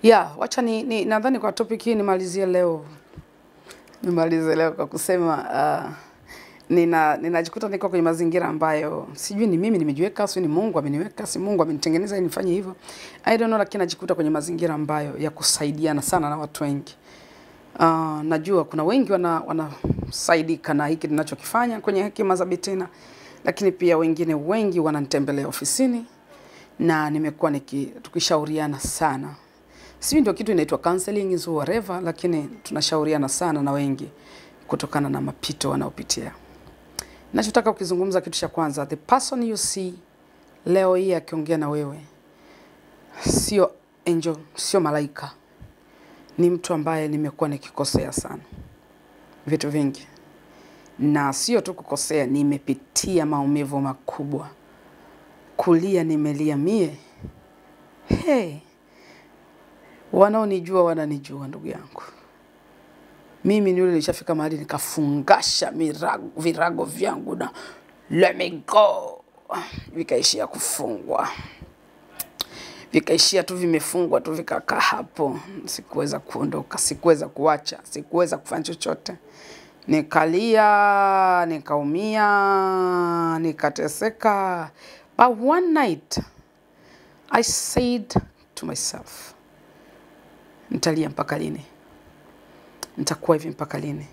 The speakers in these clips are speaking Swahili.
Yeah, wacha ni, ni nadhani kwa topic hii nimalizie leo. Nimalize leo kwa kusema uh, nina ninajikuta niko kwenye mazingira ambayo sijui ni mimi nimejiweka, si ni Mungu ameniweka, si Mungu amenitengeneza ili nifanye hivyo. I don't know, lakini najikuta kwenye mazingira ambayo ya kusaidiana sana na watu wengi. Uh, najua kuna wengi wana wanasaidika na hiki ninachokifanya kwenye hekima za Bitina, lakini pia wengine wengi wananitembelea ofisini na nimekuwa niki tukishauriana sana sijui ndio kitu inaitwa counseling is whatever, lakini tunashauriana sana na wengi kutokana na mapito wanaopitia. Nachotaka ukizungumza, kitu cha kwanza, the person you see leo hii akiongea na wewe sio angel, sio malaika, ni mtu ambaye nimekuwa nikikosea sana vitu vingi, na sio tu kukosea, nimepitia maumivu makubwa. Kulia nimelia mie, hey, wanaonijua wananijua ndugu yangu. Mimi ni yule nilishafika mahali nikafungasha mirago, virago vyangu na let me go, vikaishia kufungwa, vikaishia tu vimefungwa tu, vikakaa hapo. Sikuweza kuondoka, sikuweza kuacha, sikuweza kufanya chochote. Nikalia, nikaumia, nikateseka, but one night I said to myself, nitalia mpaka lini? Nitakuwa hivi mpaka lini?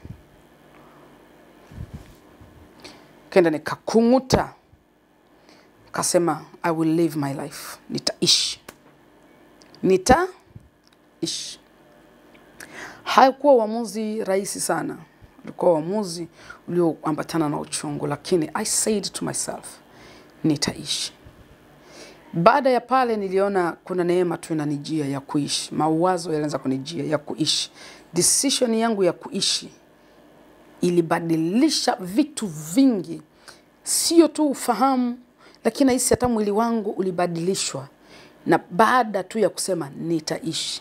Kenda nikakung'uta, kasema I will live my life, nitaishi, nitaishi. Haikuwa uamuzi rahisi sana, ulikuwa uamuzi ulioambatana na uchungu, lakini I said to myself, nitaishi. Baada ya pale niliona kuna neema tu inanijia ya kuishi, mawazo yalianza kunijia ya kuishi. Decision yangu ya kuishi ilibadilisha vitu vingi, sio tu ufahamu, lakini nahisi hata mwili wangu ulibadilishwa, na baada tu ya kusema nitaishi.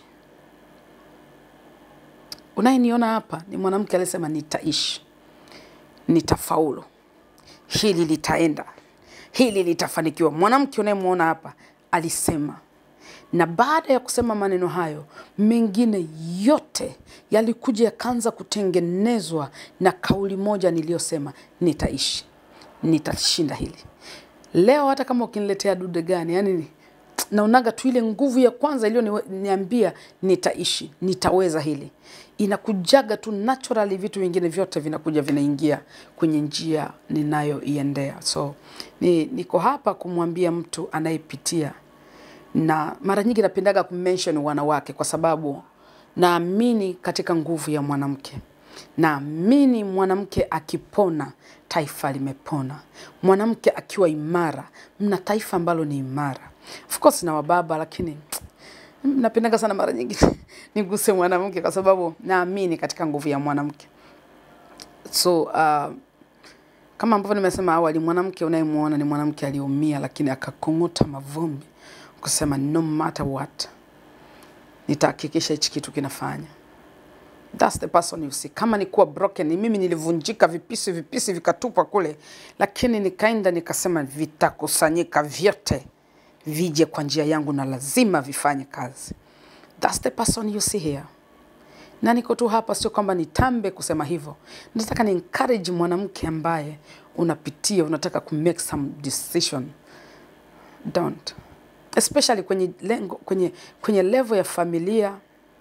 Unayeniona hapa ni mwanamke aliyesema nitaishi, nitafaulu, hili litaenda hili litafanikiwa. Mwanamke unayemwona hapa alisema, na baada ya kusema maneno hayo, mengine yote yalikuja yakaanza kutengenezwa na kauli moja niliyosema, nitaishi, nitashinda hili. Leo hata kama ukiniletea dude gani, yani naonaga tu ile nguvu ya kwanza iliyoniambia nitaishi, nitaweza hili, inakujaga tu naturally. Vitu vingine vyote vinakuja vinaingia kwenye njia ninayoiendea. So ni, niko hapa kumwambia mtu anayepitia, na mara nyingi napendaga kumention wanawake kwa sababu naamini katika nguvu ya mwanamke. Naamini mwanamke akipona taifa limepona. Mwanamke akiwa imara, mna taifa ambalo ni imara. Of course na wababa, lakini napendaga sana mara nyingi niguse mwanamke kwa sababu naamini katika nguvu ya mwanamke. So uh, kama ambavyo nimesema awali, mwanamke unayemwona ni mwanamke aliyeumia, lakini akakung'uta mavumbi kusema no matter what, nitahakikisha hichi kitu kinafanya. That's the person you see. Kama ni kuwa broken, ni mimi nilivunjika vipisi vipisi vikatupwa kule, lakini nikaenda nikasema vitakusanyika vyote vije kwa njia yangu na lazima vifanye kazi. That's the person you see here. Na niko tu hapa, sio kwamba nitambe kusema hivyo. Nataka ni encourage mwanamke ambaye unapitia, unataka ku make some decision. Don't. Especially kwenye lengo, kwenye, kwenye level ya familia.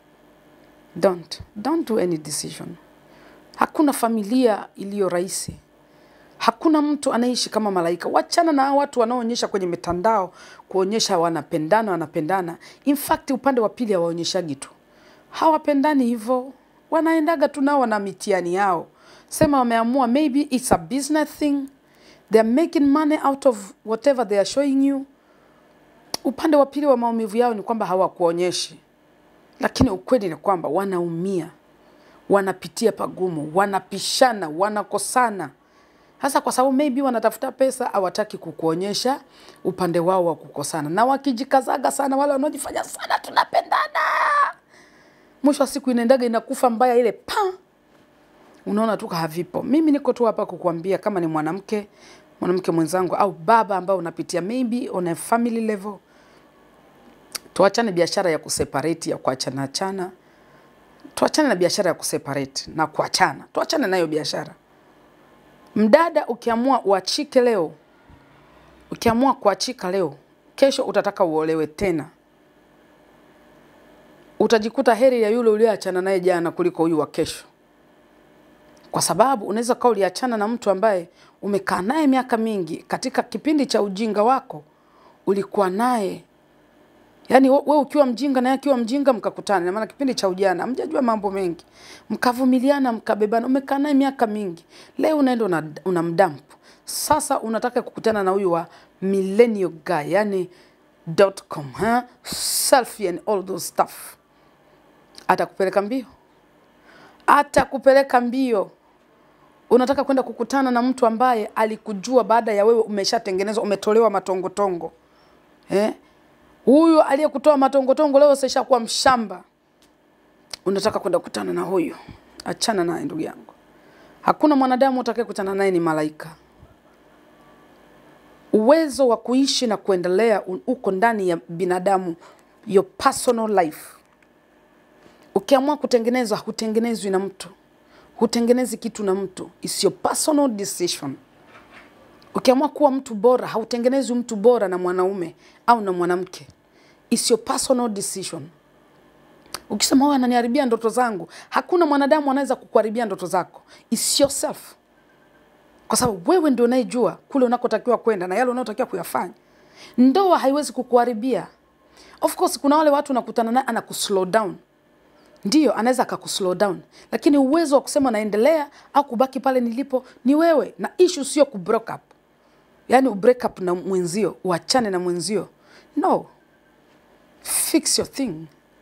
Don't. Don't do any decision. Hakuna familia iliyo rahisi. Hakuna mtu anaishi kama malaika. Wachana na hao watu wanaoonyesha kwenye mitandao kuonyesha wanapendana, wanapendana. In fact, upande wa pili hawaonyeshagi tu, hawapendani hivyo, wanaendaga tu nao wana mitihani yao. Sema wameamua, maybe it's a business thing, they are making money out of whatever they are showing you. Upande wa pili wa maumivu yao ni kwamba hawakuonyeshi, lakini ukweli ni kwamba wanaumia, wanapitia pagumu, wanapishana, wanakosana hasa kwa sababu maybe wanatafuta pesa, hawataki kukuonyesha upande wao wa kukosana, na wakijikazaga sana, wale wanaojifanya sana tunapendana, mwisho wa siku inaendaga inakufa mbaya ile pa, unaona tu havipo. Mimi niko tu hapa kukuambia kama ni mwanamke mwanamke mwenzangu au baba ambao unapitia maybe on a family level, tuachane biashara ya kuseparate ya kuachana achana tuachane na biashara ya kuseparate na kuachana tuachane nayo biashara mdada ukiamua uachike leo ukiamua kuachika leo kesho utataka uolewe tena utajikuta heri ya yule ulioachana naye jana kuliko huyu wa kesho kwa sababu unaweza kuwa uliachana na mtu ambaye umekaa naye miaka mingi katika kipindi cha ujinga wako ulikuwa naye yaani we we ukiwa mjinga naye akiwa mjinga mkakutana na maana kipindi cha ujana hamjajua mambo mengi mkavumiliana mkabebana umekaa naye miaka mingi leo unaenda una, una mdampu sasa unataka kukutana na huyu wa millennial guy yani dot com ha? selfie and all those stuff atakupeleka mbio atakupeleka mbio unataka kwenda kukutana na mtu ambaye alikujua baada ya wewe umeshatengenezwa umetolewa matongotongo eh? huyu aliyekutoa matongotongo leo sishakuwa mshamba unataka kwenda kukutana na huyu achana naye ndugu yangu hakuna mwanadamu utakaye kutana naye ni malaika uwezo wa kuishi na kuendelea u- uko ndani ya binadamu your personal life ukiamua kutengenezwa hutengenezwi na mtu hutengenezi kitu na mtu It's your personal decision ukiamua kuwa mtu bora hautengenezwi mtu bora na mwanaume au na mwanamke It's your personal decision ukisema huyu ananiharibia ndoto zangu hakuna mwanadamu anaweza kukuharibia ndoto zako It's yourself kwa sababu wewe ndio unayejua kule unakotakiwa kwenda na yale unayotakiwa kuyafanya ndoa haiwezi kukuharibia of course kuna wale watu unakutana naye anakuslow down ndiyo anaweza akakuslow down lakini uwezo wa kusema naendelea au kubaki pale nilipo ni wewe na issue sio ku break up yaani u break up na mwenzio uachane na mwenzio no fix your thing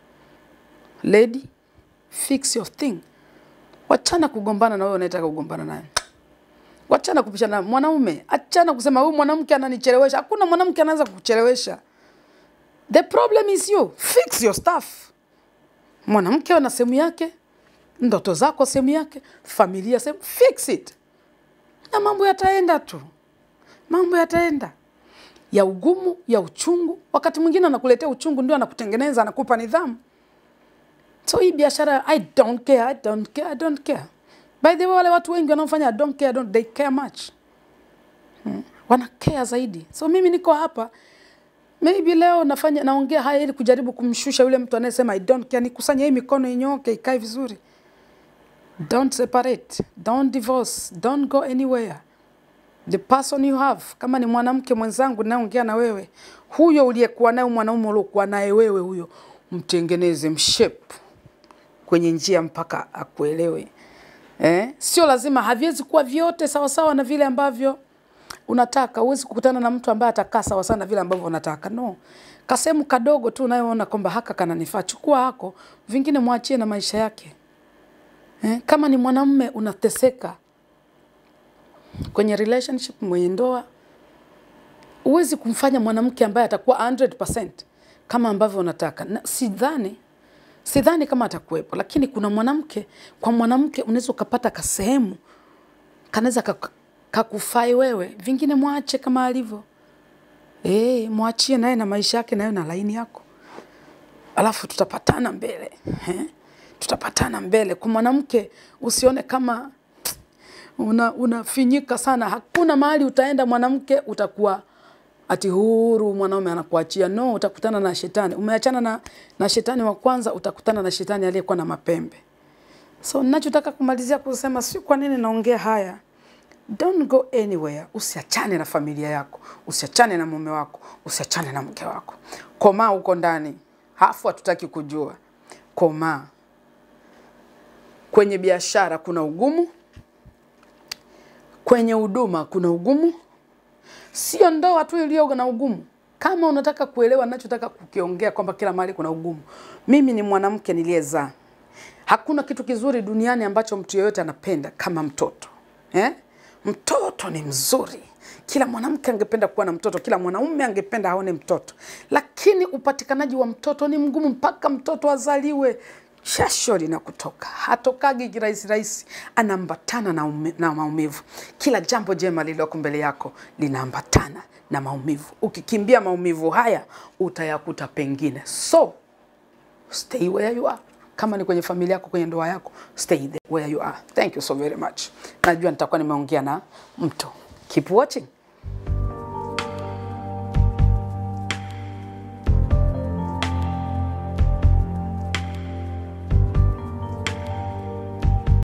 lady fix your thing wachana kugombana na wewe unayetaka kugombana naye wachana kupishana mwanaume achana kusema huyu mwanamke ananichelewesha hakuna mwanamke anaweza kukuchelewesha the problem is you fix your stuff mwanamke ana sehemu yake ndoto zako sehemu yake familia sehemu fix it na mambo yataenda tu mambo yataenda ya ugumu ya uchungu wakati mwingine anakuletea uchungu ndio anakutengeneza anakupa nidhamu so hii biashara i don't care i don't care i don't care by the way wale watu wengi wanaofanya I don't care, I don't, they care much hmm. wana care zaidi so mimi niko hapa maybe leo nafanya naongea haya ili kujaribu kumshusha yule mtu anayesema I don't care, nikusanye hii mikono inyoke ikae vizuri. Don't separate, don't divorce, don't go anywhere. The person you have, kama ni mwanamke mwenzangu naongea na wewe, huyo uliyekuwa naye, mwanaume uliokuwa naye wewe, huyo mtengeneze, mshape kwenye njia mpaka akuelewe. Eh? Sio lazima, haviwezi kuwa vyote sawasawa na vile ambavyo unataka. Huwezi kukutana na mtu ambaye atakaa sawa sana vile ambavyo unataka. No, kasehemu kadogo tu unayoona kwamba haka kananifaa, chukua hako, vingine mwachie na maisha yake. Eh? Kama ni mwanamume unateseka kwenye relationship, mwenye ndoa, huwezi kumfanya mwanamke ambaye atakuwa 100% kama ambavyo unataka. Na sidhani sidhani kama atakuwepo, lakini kuna mwanamke, kwa mwanamke unaweza ukapata kasehemu kanaweza kak- kakufai wewe, vingine mwache kama alivyo. Eh, mwachie naye na maisha yake nayo na laini yako, alafu tutapatana mbele eh? Tutapatana mbele. Kwa mwanamke usione kama una unafinyika sana. Hakuna mahali utaenda mwanamke utakuwa ati huru, mwanaume anakuachia. No, utakutana na shetani. Umeachana na, na shetani wa kwanza, utakutana na shetani aliyekuwa na mapembe. So ninachotaka kumalizia kusema, si kwa nini naongea haya Don't go anywhere. Usiachane na familia yako, usiachane na mume wako, usiachane na mke wako. Komaa huko ndani, hafu hatutaki kujua. Komaa. Kwenye biashara kuna ugumu, kwenye huduma kuna ugumu, sio ndoa tu iliyo na ugumu. Kama unataka kuelewa ninachotaka kukiongea kwamba kila mahali kuna ugumu, mimi ni mwanamke niliyezaa. Hakuna kitu kizuri duniani ambacho mtu yeyote anapenda kama mtoto eh? Mtoto ni mzuri. Kila mwanamke angependa kuwa na mtoto, kila mwanaume angependa aone mtoto, lakini upatikanaji wa mtoto ni mgumu mpaka mtoto azaliwe. jasho linakutoka, hatokagi kirahisi rahisi, anaambatana na, ume, na maumivu. Kila jambo jema lililoko mbele yako linaambatana na maumivu. Ukikimbia maumivu haya utayakuta pengine, so stay where you are. Kama ni kwenye familia yako, kwenye ndoa yako, stay there where you are. Thank you so very much. Najua nitakuwa nimeongea na mtu. Keep watching.